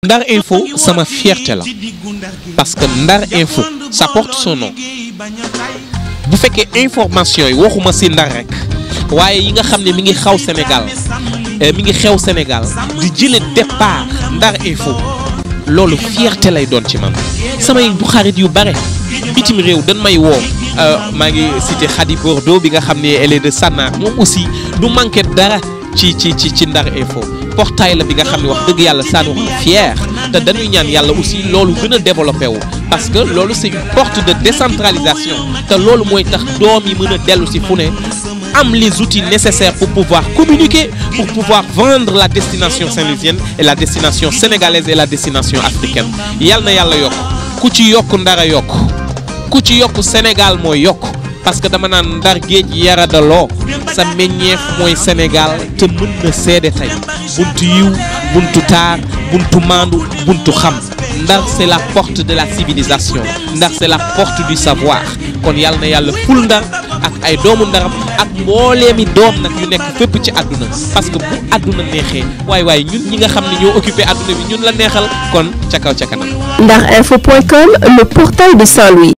Ndar Info sama fierté la parce que Ndar Info ça porte son nom bu fekkee information yi waxuma ci Ndar rek waaye yi nga xam ne mi ngi xaw Sénégal mi ngi xew Sénégal di jële départ Ndar Info loolu fierté lay doon ci man samay bu xarit yu bare bitim réew dañ may woo maa ngi cité Khady Bordeaux bi nga xam ne elle est de Sannar moom aussi du manqué dara ci ci ci ci Ndar Info portail la bi nga xam ne wax dëgg yàlla ça nous rend fier te dañuy ñaan yàlla aussi loolu gën a développé wu parce que loolu c'est une porte de décentralisation te loolu mooy tax doom yi mën a dellu si fu ne am les outils nécessaires pour pouvoir communiquer pour pouvoir vendre la destination saint-louisienne et la destination sénégalaise et la destination africaine yal na yàlla yokk ku ci yokk ndara yokk ku ci yokk Sénégal mooy yokk parce que dama naan ndar géej yaradaloo sa meññeef mooy Sénégal te mën na seede tey buntu yiw buntu taar buntu maandu buntu xam ndar c'est la porte de la civilisation ndar c'est la porte du savoir kon yàlla na yàlla ful ndar ak ay doomu ndaram ak mbooleemi doom nag yu nekk fépp ci àdduna parce que bu àdduna neexee waaye waaye ñun ñi nga xam ne ñoo occupé àdduna bi ñun la neexal kon ca kaw ca kanam Ndarinfo.com, le portail de Saint-Louis.